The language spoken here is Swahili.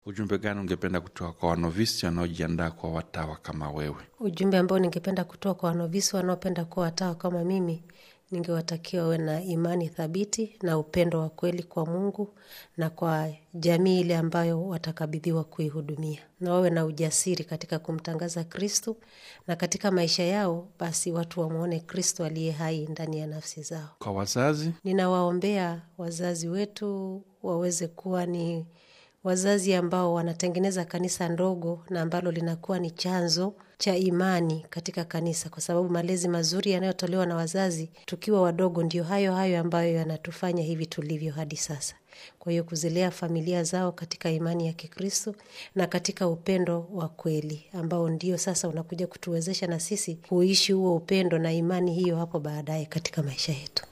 ujumbe gani ungependa kutoka kwa wanovisi wanaojiandaa kwa watawa kama wewe? Ujumbe ambao ningependa kutoa kwa wanovisi wanaopenda kuwa watawa kama mimi, ningewatakia wawe na imani thabiti na upendo wa kweli kwa Mungu na kwa jamii ile ambayo watakabidhiwa kuihudumia, na wawe na ujasiri katika kumtangaza Kristo, na katika maisha yao basi watu wamwone Kristo aliye hai ndani ya nafsi zao. Kwa wazazi, Ninawaombea wazazi wetu waweze kuwa ni wazazi ambao wanatengeneza kanisa ndogo na ambalo linakuwa ni chanzo cha imani katika kanisa, kwa sababu malezi mazuri yanayotolewa na wazazi tukiwa wadogo ndio hayo hayo ambayo yanatufanya hivi tulivyo hadi sasa. Kwa hiyo kuzilea familia zao katika imani ya Kikristo na katika upendo wa kweli ambao ndio sasa unakuja kutuwezesha na sisi kuishi huo upendo na imani hiyo hapo baadaye katika maisha yetu.